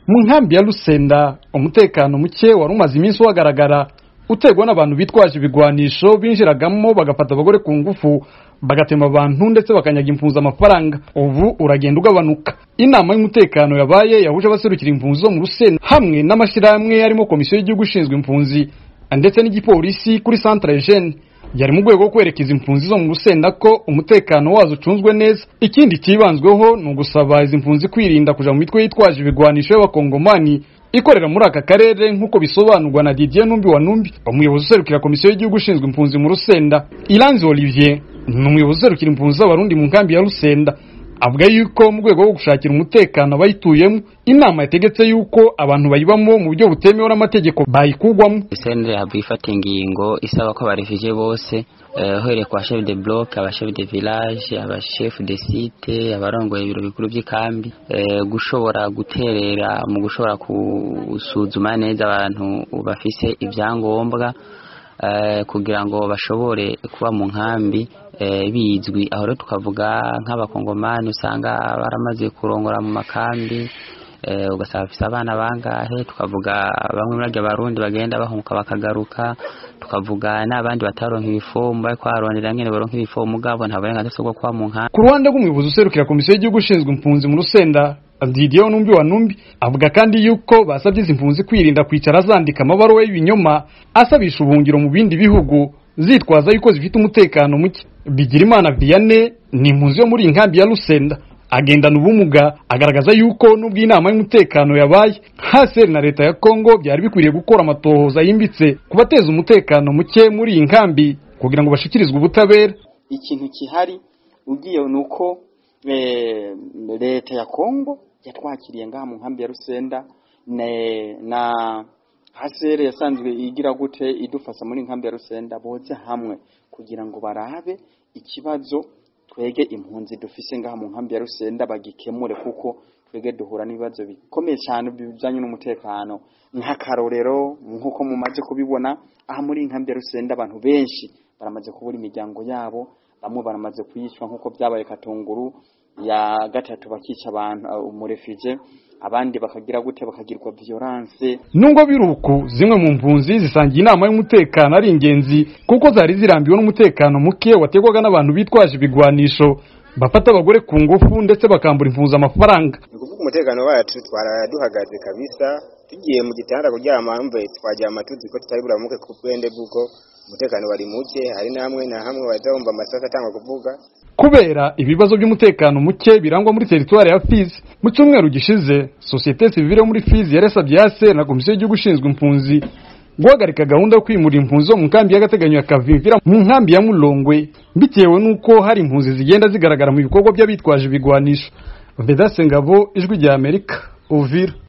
mu nkambi ya Lusenda umutekano muke wari umaze iminsi uhagaragara uterwa n'abantu bitwaje ibigwanisho binjiragamo bagafata abagore ku ngufu bagatema abantu ndetse bakanyaga impunzi amafaranga ubu uragenda ugabanuka inama y'umutekano yabaye yahuje abaserukira impunzi zo mu Rusenda hamwe n'amashyirahamwe harimo komisiyo y'igihugu ishinzwe impunzi ndetse n'igipolisi kuri centre jeune yari mu rwego rwo kwerekeza impunzi zo mu Rusenda ko umutekano wazo ucunzwe neza ikindi cyibanzweho ni ugusaba izi mpunzi kwirinda kuja mu mitwe yitwaje ibigwanisho y'abakongomani ikorera muri aka karere nk'uko bisobanurwa na Didier Numbi wa Numbi umuyobozi userukira komisiyo y'igihugu ishinzwe impunzi mu Rusenda Iranzi Olivier ni umuyobozi userukira impunzi z'abarundi mu nkambi ya Rusenda avuga yuko mu rwego rwo gushakira umutekano abayituyemo inama yategetse yuko abantu bayibamo mu buryo butemewe n'amategeko bayikugwamo sendere hava ifata ingingo isaba ko abarefugee bose uhereye ku bashefu de bloc abashefu de village abashefu de site abarongoye ibiro bikuru by'ikambi gushobora guterera mu gushobora gusuzuma neza abantu bafise ibyangombwa kugira ngo bashobore kuba mu nkambi bizwi aho rero tukavuga nk'abakongomani usanga baramaze kurongora mu makambi ugasanga bafise abana bangahe tukavuga bamwe muri abyo barundi bagenda bahunguka bakagaruka tukavuga n'abandi bataronka ibifomu bariko barondera nyene baronka ibifomu mugabo nta burenganzira bwo kuba mu nkambi ku ruhande rw'umuyobozi userukira komisiyo y'igihugu ishinzwe impunzi mu Rusenda Didier Numbi wa Numbi avuga kandi yuko basabye izi mpunzi kwirinda kwicara zandika amabaruwa y'ibinyoma asabisha ubuhungiro mu bindi bihugu zitwaza yuko zifite umutekano muke Bigirimana Vianney ni impunzi yo muri inkambi ya Rusenda agendana ubumuga agaragaza yuko nubwo inama y'umutekano yabaye haseri na leta ya Kongo byari bikwiriye gukora amatohoza yimbitse ku bateza umutekano muke muri iyi nkambi kugira ngo bashikirizwe ubutabera ikintu kihari ugiye nuko leta ya Kongo yatwakiriye ngaha mu nkambi ya Rusenda na hasere yasanzwe igira gute idufasha muri nkambi ya Rusenda boze hamwe kugira ngo barabe ikibazo twege impunzi dufise ngaha mu nkambi ya Rusenda bagikemure kuko twege duhura n'ibibazo bikomeye cyane bijanye n'umutekano nk'akarorero nk'uko mumaze kubibona aha muri nkambi ya Rusenda abantu benshi baramaze kubura imiryango yabo bamwe baramaze kuyicwa nk'uko byabaye Katunguru ya gatatu bakica abantu umurefije abandi bakagira gute bakagirwa violence nubwo biruku zimwe mu mpunzi zisangiye inama y'umutekano ari ingenzi kuko zari zirambiwe n'umutekano muke wategwaga n'abantu bitwaje ibigwanisho bafata abagore ku ngufu ndetse bakambura impunzi amafaranga ni kuvuga umutekano wacu twaraduhagaze kabisa tugiye mu gitanda kuryama mve twaryama tuzi ko tutari buramuke ku bwende bw'uko umutekano wari muke hari namwe na hamwe baza bumva amasasu atangwa kuvuga kubera ibibazo by'umutekano muke birangwa muri teritwari ya Fizi mu cyumweru gishize sosiyete sivile muri Fizi yarasabye yase na komisiyo y'igihugu ishinzwe impunzi guhagarika gahunda yo kwimura impunzi zo mu nkambi y'agateganyo ya Kavimvira mu nkambi ya Mulongwe bitewe n'uko hari impunzi zigenda zigaragara mu bikorwa by'abitwaje ibigwanisho Vedaste Ngabo ijwi rya Amerika Uvira